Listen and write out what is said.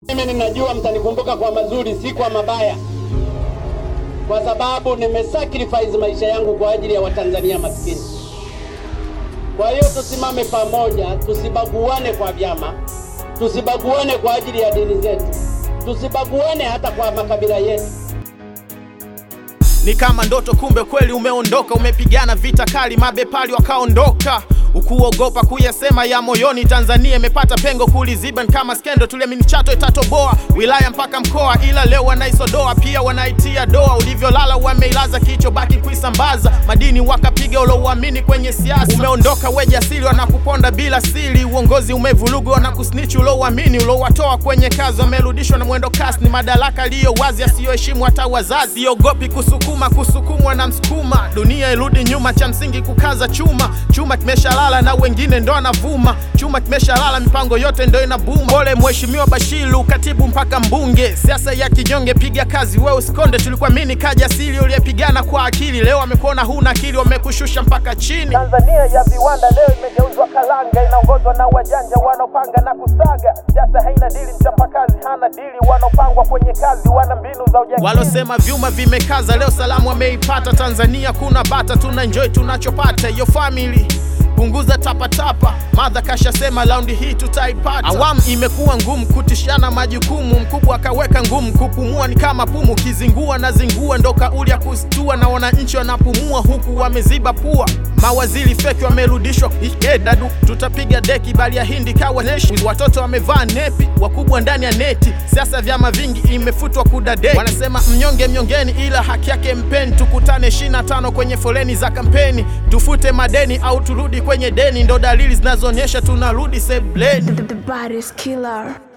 Mimi ninajua mtanikumbuka kwa mazuri, si kwa mabaya, kwa sababu nimesacrifice maisha yangu kwa ajili ya Watanzania maskini. Kwa hiyo tusimame pamoja, tusibaguane kwa vyama, tusibaguane kwa ajili ya dini zetu, tusibaguane hata kwa makabila yetu. Ni kama ndoto, kumbe kweli umeondoka. Umepigana vita kali, mabepali wakaondoka, ukuogopa kuyasema ya moyoni. Tanzania imepata pengo kuliziba, ni kama skendo, tuliamini Chato itatoboa wilaya mpaka mkoa, ila leo wanaisodoa, pia wanaitia doa. Ulivyolala wameilaza, kicho baki kuisambaza, madini wakapiga ulouamini kwenye siasa. Umeondoka we jasiri, wanakuponda bila siri, uongozi umevurugwa, wanakusnichi ulouamini, ulouwatoa kwenye kazi, wamerudishwa na mwendo kasi. Ni madaraka aliyo wazi, asiyoheshimu hata wazazi. Siogopi kusukuma, kusukumwa na msukuma, dunia irudi nyuma, cha msingi kukaza chuma. Chuma kimeshalala na wengine ndo anavuma, chuma kimeshalala, mipango yote ndo inabuma. Pole mheshimiwa Bashiru, katibu mpaka mbunge, siasa ya kinyonge, piga kazi wewe usikonde. Tulikuamini kajasiri, uliyepigana kwa akili, leo wamekuona huna akili, wamekushusha mpaka chini. Tanzania ya viwanda leo imegeuzwa kalanga, inaongozwa na wajanja wanaopanga na kusaga. Siasa haina dili, mchapakazi hana dili, wanaopangwa kwenye kazi wana mbinu za ujangili. Walosema vyuma vimekaza, leo salamu wameipata. Tanzania kuna bata, tuna enjoy tunachopata. Yo family punguza tapatapa, madha kashasema laundi hii tutaipata. Awamu imekuwa ngumu kutishana majukumu, mkubwa akaweka ngumu, kupumua ni kama pumu, kizingua na zingua, ndo kauli ya kustua, na wananchi wanapumua huku wameziba pua. Mawaziri feki wamerudishwa dadu, tutapiga deki bali ya hindi kawa neshi. Watoto wamevaa nepi, wakubwa ndani ya neti. Siasa vyama vingi imefutwa kudadeki, wanasema mnyonge mnyongeni, ila haki yake mpeni. Tukutane 25 kwenye foleni za kampeni, tufute madeni au turudi kwenye deni, ndo dalili zinazoonyesha tunarudi sebleni. The, the, the baddest killer.